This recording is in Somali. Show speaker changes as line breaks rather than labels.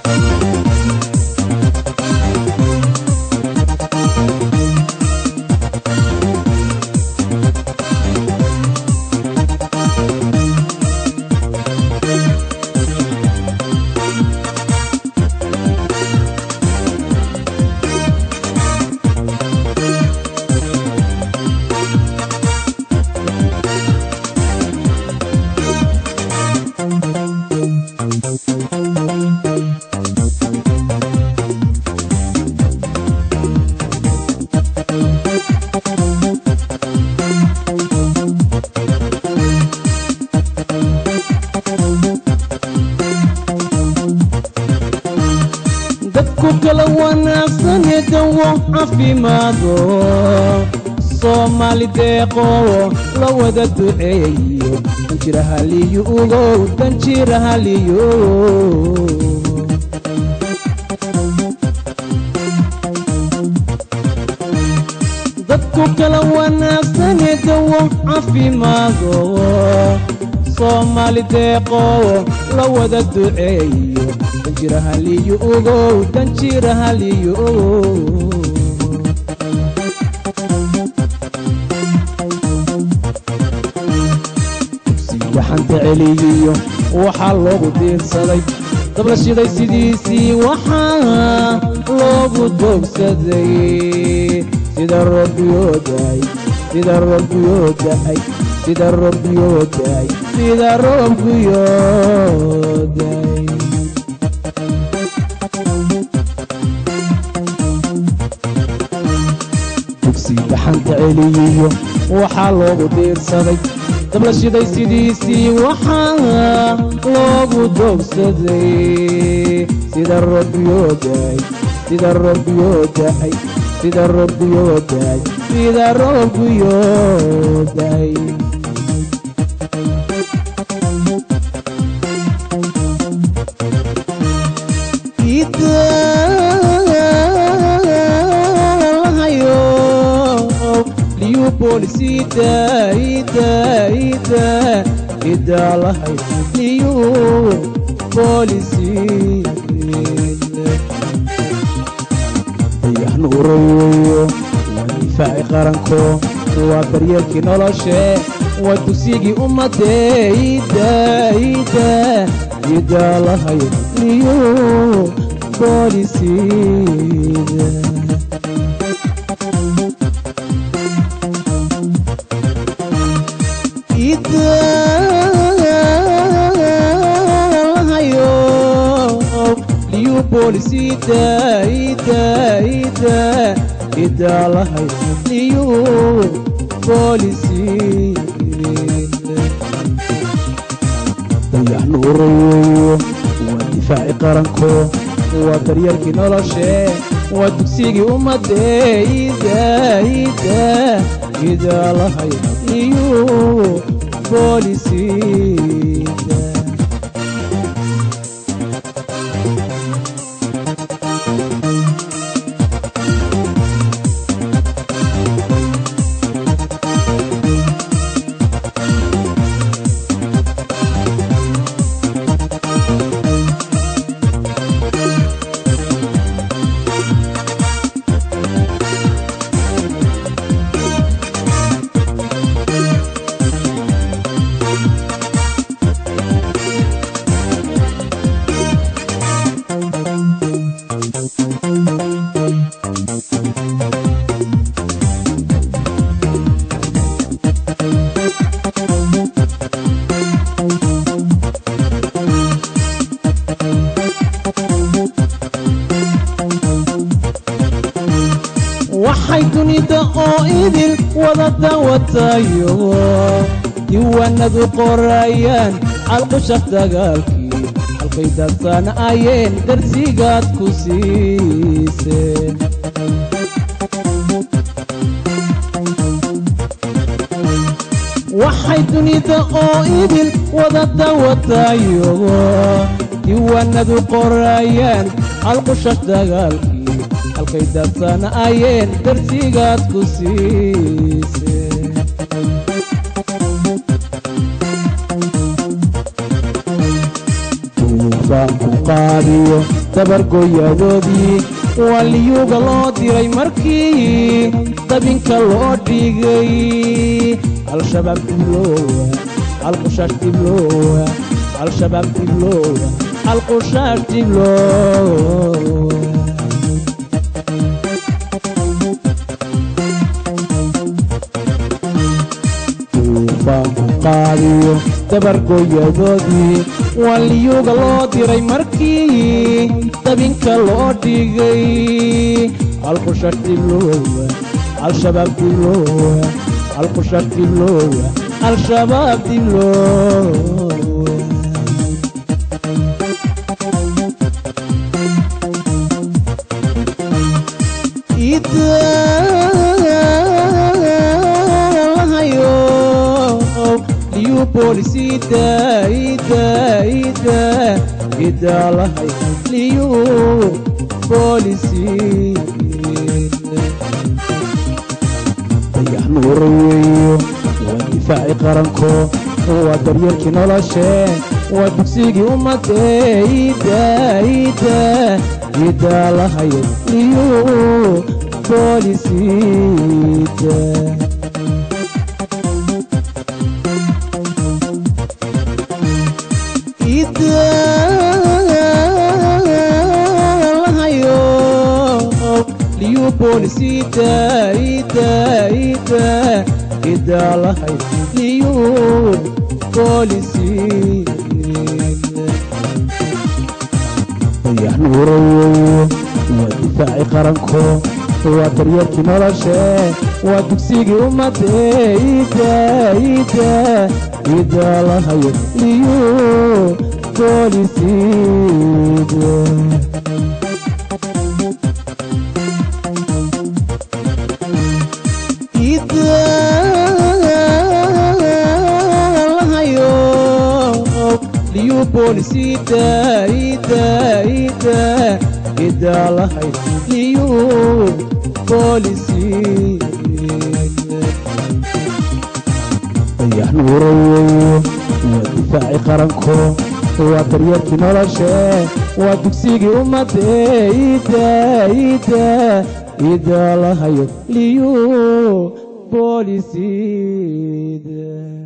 dadku kala wanaagsane dawo caafimaado soomaali deeqo la wada duceeyo danjirahaliyo ugow danjirahaliyo dadku kala wanaagsane dawo caafimaado soomaali deeqo la wada duceeyo danjirahaliyo ugow danjirahaliyo waxaanta celiyiyo waxaa loogu diirsaday dabla shiday sidiisii waxaa loogu doogsaday sida roobkuyoodaay sida roobkuyoodaay sida roobkuyoodaay sida roobkuyoodaay dugsi gaxanta celiyiyo waxaa loogu diirsaday dabla shiday sidiisii waxaa loogu doogsaday sida roobkuyoodaay sida roobkuyoodaay sida roobkuyoodaay sida roobkuyoodaay idalahayo liyu boolisida ida ida idalahay liyu boolisida dayax nuurayo waa difaaci qaranko waa daryeelkii noloshe waa dugsigii ummadee ida ida idalahayo liyu boolisida idalahayo liyu boolisida ida ida idalahayo liyu boolisida dayax nuurayo waa difaaci qaranko waa daryeelkii noloshe waa dugsigii ummadee ida ida idalahayo liyu boolisida waxay dunida oo idil wada dawatayo diiwaanadu qorayaan calqushaq dagaalkii halkay dadsan ayeen darsigaad ku siiseen waxay dunida oo idil wada dawatayo diiwaanadu qorayaan calqushaq dagaalkii halkay dadsan ayeen darsigaad ku siiseen duufaanku qaadiyo dabargoyadoodii waa liyuuga loo diray markii dabinka loo dhigay al-shabaab diblowa alqushaash diblowa al-shabaab diblowa alqushaash diblowa qaadiyo dabargoyadoodii waa liyuuga loo diray markii dabinka loo dhigay alqushaash diblowa al-shabaab diblowa alqushaash diblowa al-shabaab diblowa bolisida ida ida ida lahay liyu bolisi dayax nuura weeyo waa difaaci qaranko waa daryeelkii noloshee waa dugsigii ummadee ida ida ida lahay liyu bolisida bolisida ida ida ida lahay liyu bolisi dayax nuura weeyo waa difaaci qaranko waa daryeelkii noloshee waa dugsigii ummadee ida ida ida lahay liyu bolisida bolisida ida ida ida lahay liyu bolisi dayax nuura weeyo waa difaaci qaranko waa daryeelkii noloshee waa dugsigii ummadee ida ida ida lahayo liyu bolisida